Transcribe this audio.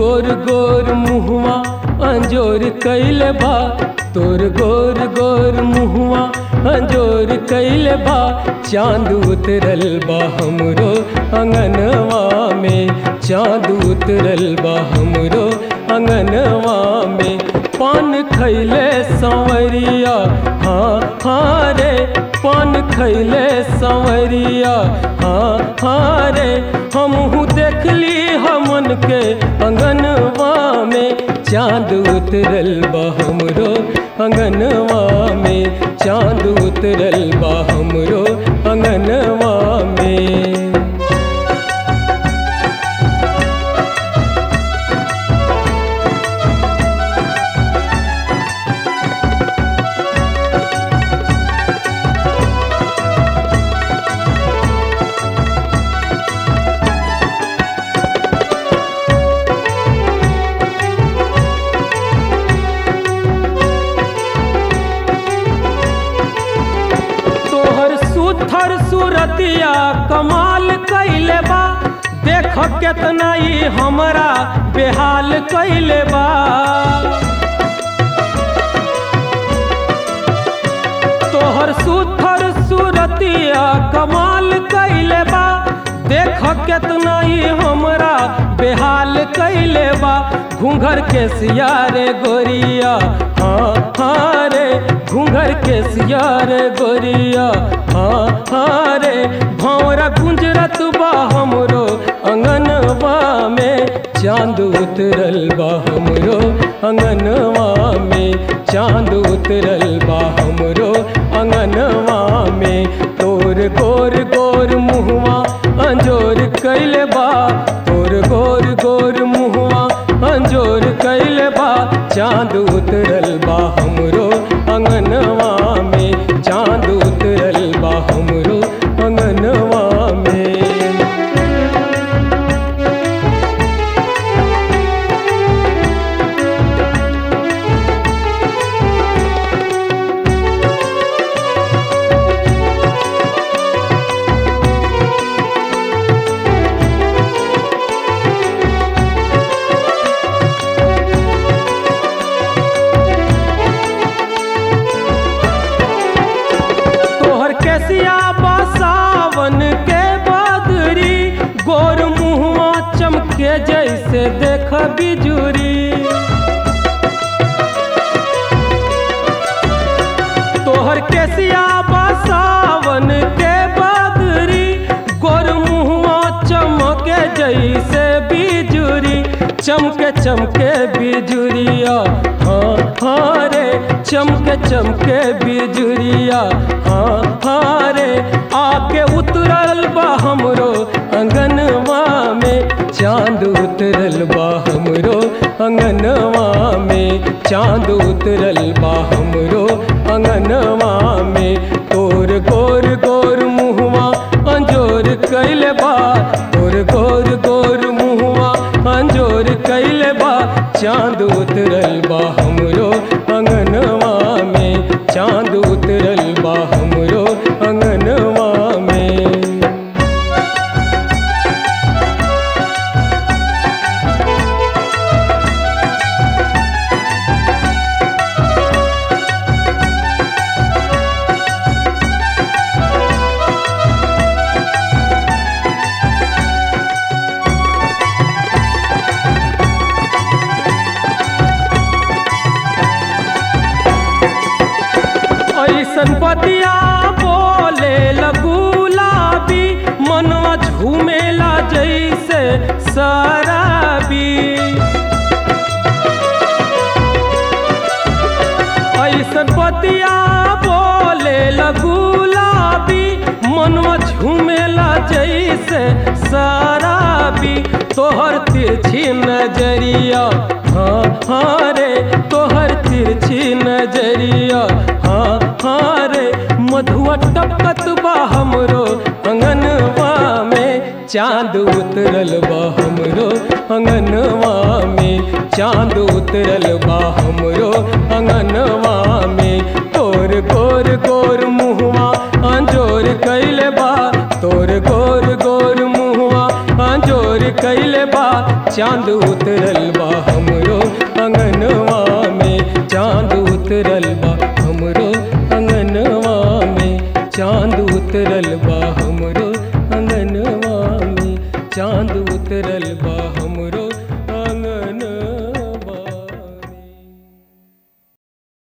गोर गोर मुहवा अंजोर कैले बा तोर गोर गोर मुहवा अंजोर कैले बा चांद उतरल बा हमरो अंगनवा में चांद उतरल बा हमरो अंगनवा में पान खैले संवरिया हाँ हाँ रे पान खैले संवरिया हाँ हाँ रे हमहू देखली हमन के अंगनवा में चांद उतरल बा हमरो अंगनवा में चांद उतरल बा हमरो अंगनवा में तोहर सुथर सुरतिया कमाल कैले बा देख केतना ई हमरा बेहाल कैले बा तोहर सुथर सुरतिया कमाल कैले बा देख केतना ई हमरा बेहाल कैले बा घूंघर के सियारे गोरिया हाँ हाँ रे घूंघर के सियारे गोरिया हाँ हाँ रे भौरा गुंजरत बा हमरो अंगनवा में चांद उतरल बा हमरो अंगनवा में चांद उतरल बा हमरो अंगनवा में तोर गोर गोर मुहवा अंजोर कैले बा तोर गोर गोर मुहवा अंजोर कैले बा चांद उतरल बा हमरो अंगनवा में चांद उतरल बा हमरो अंगनवा में तोहर कैसिया बसावन के बदरी गोर मुहवा चमके जैसे देख बिजुरी तोहर कैसिया बसावन के बदरी गोर मुहवा चमके जैसे बिजुरी चमके चमके बिजुरिया हाँ हाँ रे चमके चमके बिजुरिया हाँ हाँ रे आके उतरल बा हमरो अंगनवा में चांद उतरल बा हमरो अंगनवा में चांद उतरल बा हमरो अंगनवा में तोर गोर गोर मुहवा अंजोर कैले बा तोर गोर गोर मुहवा अंजोर कैले बा चांद उतरल बा हमरो अंगनवा में चांद उतरल बा हमरो अंगनवा में ऐसन बतिया बोले लगुलाबी मनवा झूमेला जैसे शराबी ऐसन बतिया बोले लगुलाबी मनवा झूमेला जैसे शराबी तोहर तिरछी नजरिया हाँ हाँ रे तोहर तिरछी नजरिया हाँ हाँ रे मधुआ टपकत बा हमरो अंगनवा में चांद उतरल बा हमरो अंगनवा में चांद उतरल बा हमरो अंगनवा में तोर गोर गोर मुहवा अंजोर कैले बा तोर गोर गोर मुहवा अंजोर कैले बा चांद उतरल बा चांद उतरल बा हमरो अंगनवा में चांद उतरल